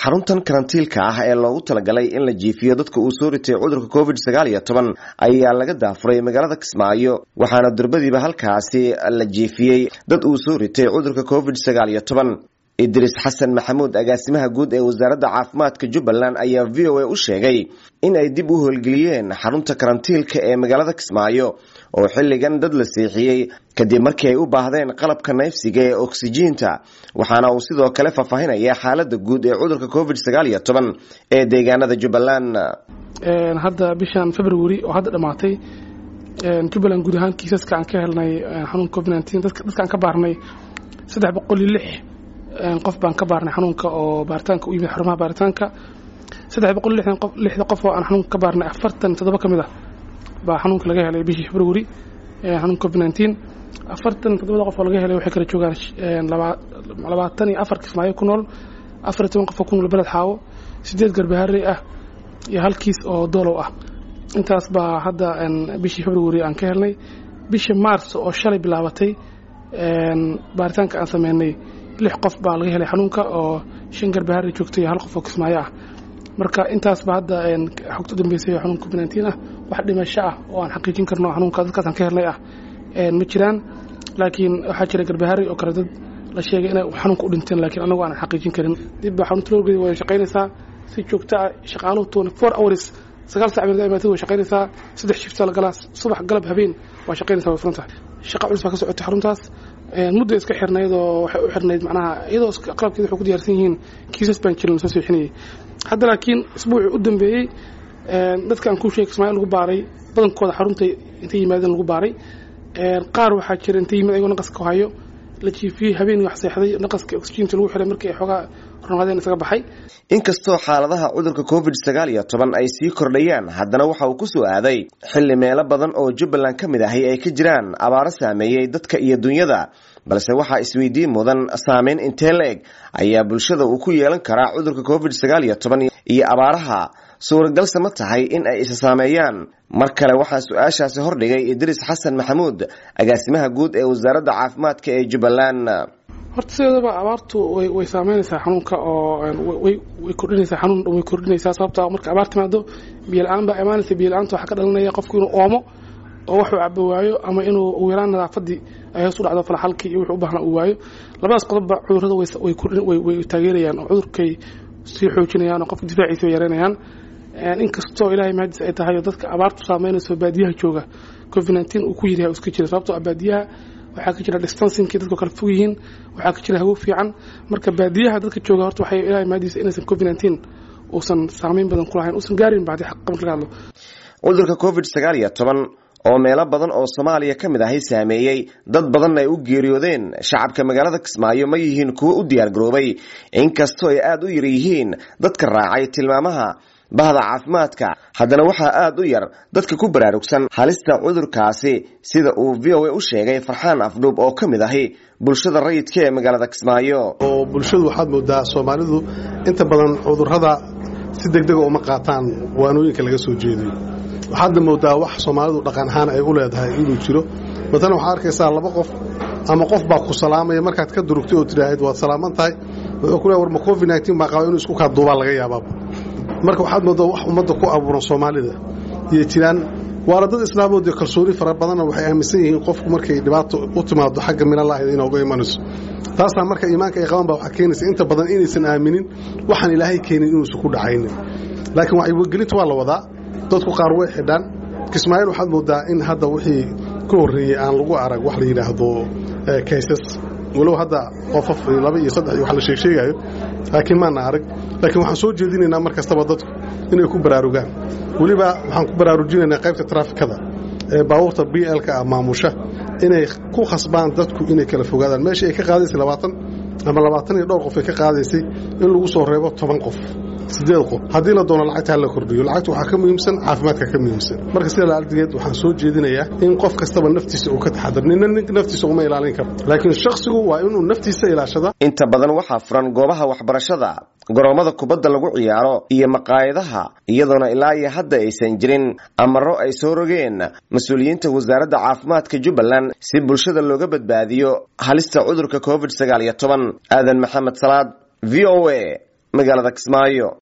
xaruntan karantiilka ah ee loogu talagalay in la jiifiyo dadka uu soo ritay cudurka covid sagaal iyo toban ayaa laga daafuray magaalada kismaayo waxaana durbadiiba halkaasi la jiifiyey dad uu soo ritay cudurka covid sagaal iyo toban idris xasan maxamuud agaasimaha guud ee wasaaradda caafimaadka jubbaland ayaa v o a u sheegay in ay dib u howlgeliyeen xarunta karantiilka ee magaalada kismaayo oo xilligan dad la seexiyey kadib markii ay u baahdeen qalabka neefsiga ee oksijiinta waxaana uu sidoo kale faahfaahinaya xaalada guud ee cudurka covid sagaal iyo toban ee deegaanada jubbaland hadda bishan february oo hadda dhammaatay jubbaland guud ahaan kiisaska aan ka helnay xanuunka covid nteen dadkaan ka baarnay saddex boqol iyo lix qof baan ka baarnay xanuunka oo baaritaanka u yimid xarumaha baaritaanka saddex boqol lixda qof oo aan xanuunka ka baarnay afartan toddoba ka mid ah baa xanuunka laga helay bishii february xanuunka covid nteen afartan toddobada qof oo laga helay waxay kala joogaan labaatan iyo afar kismaayo ku nool afar iyo toban qof oo ku nool beled xaawo sideed garbaharey ah iyo hal kiis oo doolow ah intaas baa hadda bishii february aan ka helnay bishii mars oo shalay bilaabatay baaritaanka aan sameynay lix qof baa laga helay xanuunka oo shan garbaharey joogtay iyo hal qof oo kismaayo ah marka intaasba hadda xogta u dambeysay oo xanuunka covid nteen ah wax dhimasho ah oo aan xaqiijin karno xanuunka dadkaasaan ka helnay ah ma jiraan laakiin waxaa jira garbaharey oo kale dad la sheegay inay xanuunka u dhinteen laakiin anagu aanan xaqiijin karin dib baa xarunta loogeeda way shaqaynaysaa si joogto ah shaqaaluhu twenty four hours sagaal sac beed imaatay way shaqaynaysaa saddex shifta la galaa subax galab habeen waa shaqaynaysaa way furantahay shaqa culus baa ka socotay xaruntaas muddo iska xirnayd oo waxay u xirnayd macnaha iyadoo qalabkeeda waxay ku diyaarsan yihiin kiisas baan jirin soo seexinayay hadda laakiin isbuucii u dambeeyey dadka aan kuu sheegay ismaaciil lagu baaray badankooda xarunta intay yimaadeen lagu baaray qaar waxaa jira intay yimid ayagoo naqaska hayo la jiifiyey habeen wax seexday naqaska oxygeenta lagu xiray markii ay xoogaa ronaadeen isaga baxay inkastoo xaaladaha cudurka covid sagaal iyo toban ay sii kordhayaan haddana waxa uu ku soo aaday xilli meelo badan oo jubbaland ka mid ahi ay ka jiraan abaaro saameeyey dadka iyo dunyada balse waxaa isweydiin mudan saameyn intee la eg ayaa bulshada uu ku yeelan karaa cudurka covid sagaal iyo toban iyo abaaraha suuragalse ma tahay in ay isa saameeyaan mar kale waxaa su-aashaasi hordhigay idris xasan maxamuud agaasimaha guud ee wasaaradda caafimaadka ee jubbaland horta sideedaba abaartu way way saameynaysaa xanuunka oo way way kordhinaysaa xanuun way kordhinaysaa sababta marka abaar timaado biyo la-aan baa imaanaysa biyo la-aanta waxaa ka dhalanaya qofku inuu oomo oo waxuu cabo waayo ama inuu ugu yaraan nadaafadii ay hoos u dhacdo falaxalkii iyo wuxuu u baahnaa uu waayo labadaas qodobba cudurrada way kordhin way way taageerayaan oo cudurkay sii xoojinayaan oo qofka difaaciisa way yareynayaan inkastoo ilaahay mahadiis ay tahay oo dadka abaartu saameynayso baadiyaha jooga covid nteen uu ku yiryahay iska jira sababtoo ah baadiyaha waxaa ka jira distancingkii dadku kala fog yihiin waxaa ka jira hawo fiican marka baadiyaha dadka jooga horta waxay ilaahay mahadiisa inaysan covid nteen uusan saameyn badan ku lahayn uusan gaarin bacdi xaq marka laga hadlo cudurka covid sagaal iyo toban oo meelo badan oo soomaaliya ka mid ahay saameeyey dad badanna ay u geeriyoodeen shacabka magaalada kismaayo ma yihiin kuwo u diyaargaroobay inkastoo ay aada u yar yihiin dadka raacay tilmaamaha bahda caafimaadka haddana waxaa aada u yar dadka ku baraarugsan halista cudurkaasi sida uu v o a u sheegay farxaan afdhuub oo ka mid ahi bulshada rayidka ee magaalada kismaayo oo bulshadu waxaad moodaa soomaalidu inta badan cudurrada si degdega uma qaataan waanooyinka laga soo jeediyo waxaadna moodaa wax soomaalidu dhaqan ahaan ay u leedahay inuu jiro matalan waxaad arkaysaa laba qof ama qof baa ku salaamaya markaad ka durugtay oo tidhaahid waad salaaman tahay wuxuu ku leey war ma covid nteen baa qaba inuu isku kaa duubaa laga yaabaaba marka waxaad moodaa wax ummadda ku abuuran soomaalida iyo jiraan waana dad islaamood iyo kalsooni fara badanna waxay aaminsan yihiin qofku markay dhibaato u timaado xagga minalaahida inooga imanayso taasna marka iimaanka ay qaban baa waxaa keenaysa inta badan inaysan aaminin waxaan ilaahay keenin inuusan ku dhacaynin laakiin wacyigelinta waa la wadaa dadku qaar way xidhaan kismaayiil waxaad moodaa in hadda wixii ka horreeyey aan lagu arag wax la yidhaahdo kaysas walow hadda qofaf laba iyo saddex iyo wax la sheegsheegayo laakiin maana arag laakiin waxaan soo jeedinaynaa mar kastaba dadku inay ku baraarugaan weliba waxaan ku baraarujinaynaa qaybta traafikada ee baabuurta b lka ah maamusha inay ku khasbaan dadku inay kala fogaadaan meeshii ay ka qaadaysay labaatan ama labaatan iyo dhowr qof ay ka qaadaysay in lagu soo reebo toban qof sideed qof haddii la doono lacagta ha la kordhiyo lacagta waxaa ka muhiimsan caafimaadka ka muhiimsan marka sida laaldigeed waxaan soo jeedinayaa in qof kastaba naftiisa uu ka taxadar nina nin naftiisa uma ilaalin karo laakiin shakhsigu waa inuu naftiisa ilaashada inta badan waxaa furan goobaha waxbarashada garoomada kubadda lagu ciyaaro iyo maqaayadaha iyadoona ilaa iyo hadda aysan jirin amaro ay soo rogeen mas-uuliyiinta wasaaradda caafimaadka jubbaland si bulshada looga badbaadiyo halista cudurka covid sagaal iyo toban aadan maxamed salaad v o a magaalada kismaayo